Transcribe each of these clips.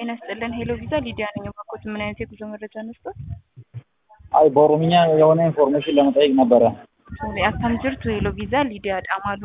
ጤና ይስጥልን። ሄሎ ቪዛ ሊዲያ ነኝ። ባኮት ምን አይነት የጉዞ መረጃ ነስቶት? አይ በኦሮምኛ የሆነ ኢንፎርሜሽን ለመጠየቅ ነበረ። አካም ጅርቱ ሄሎ ቪዛ ሊዲያ ዳማሉ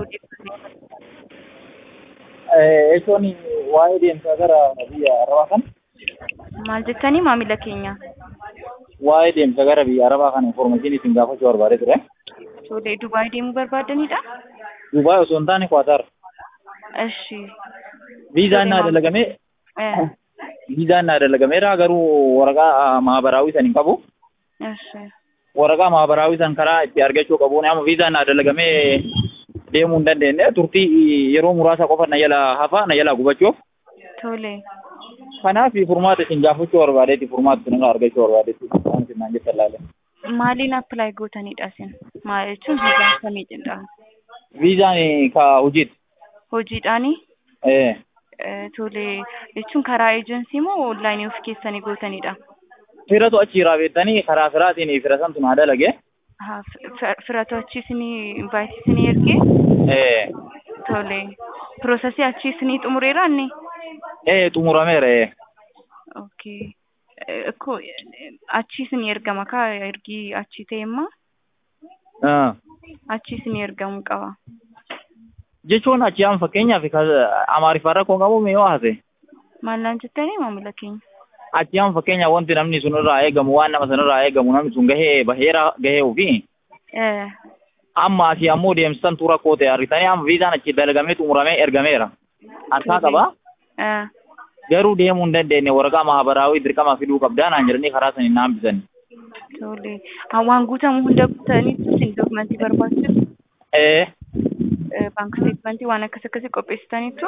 ኤሶኒ ዋይ deemsa gara biyya arabaa kan maal jettanii maamila keenya waa'ee deemsa gara biyya arabaa kan information isin gaafachuu barbaade ture. tolee dubaay deemuu barbaadanidha Dubaay osoo hin taane Kwaatar. እሺ Viizaan naa dalagamee እ viizaan naa dalagameera garuu waraqaa maabaraawii san hin qabu. እሺ Waraqaa maabaraawii san karaa itti argachuu qabu. Amma viizaan naa dalagamee deemuu hin dandeenye turtii yeroo muraasa qofa na jala hafa na jala gubachuuf. tolee Kanaaf furmaata isin gaafachuu barbaadeeti furmaata isin irraa argachuu barbaadeeti. Waan isin naan jettan laale. maaliin appilaayi gootanidha isin maal jechuun viizaan kamiidha Viizaan ka hojiiti. hojiidhaani Eh. Eh, tolee jechuun karaa eejensii moo onlaayinii of keessanii gootanidha Firatu achiirraa beektanii karaa firaatiin fira santu naa dalage. Haa, fi- firatu achi isinii invaayitii isinii ergee Eh. tolee piroosesii achi isinii xumureera inni Eh xumurameera eh. okay Eh, እኮ achi isinii ergama kaa ergii achi ta'emma Ah. achi isinii ergamuu qaba Jechuun achi amma fakkeenyaaf ka- amaariffaan rakkoo qabu mee yoo haase. maal naan jettanii maamila keenya Achi amma fakkeenyaaf wanti namni sun irraa eegamu waan nama san irraa eegamu namni sun gahee baheera gahee ofii. Eh, Amma asii ammoo deemsisantu rakkoo ta'e argitanii amma viizaan achi dalagamee xumuramee ergameera. Harkaa qaba. eh, Garuu deemuu hin dandeenye waraqaa maabaraawii dirqama fiduu qabdaa naan jedhanii karaa saniin naan bisan. tolee Haa, waan guutamu hunda guutaniitu isin dookumentii barbaachisu Eh. Eh, baank steetmentii waan akkas akkasii qopheessitaniitu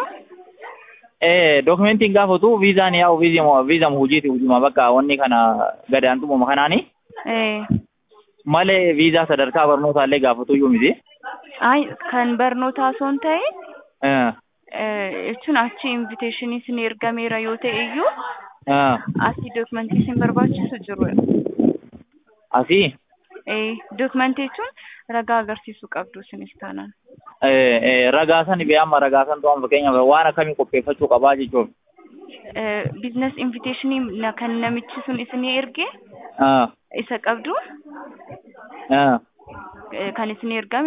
Eh, dokumentiin gaafatu viizaan yaa'u viizama viizama hojiiti hojima bakka wanni kana gadaantumuma kanaani Eh, malee viizaa sadarkaa barnootaallee gaafatu iyyuu miti. ay kan barnootaa osoo hin ta'e Eh, eh, jechuun achi inviteeshinii isin ergameera yoo ta'e iyyuu eh, asii dookumentii isin barbaachisu jiru asii Eh, dookumentii jechuun ragaa agarsiisuu qabdu isinis taanaan eh, eh, ragaa san bee amma ragaa san to'an fakkeenyaaf waan akkamii qopheeffachuu qabaa jechuudha. biizines inviteeshinii na- kan namichi sun isinii erge Eh, isa qabdu eh. eh, kan isinii ergame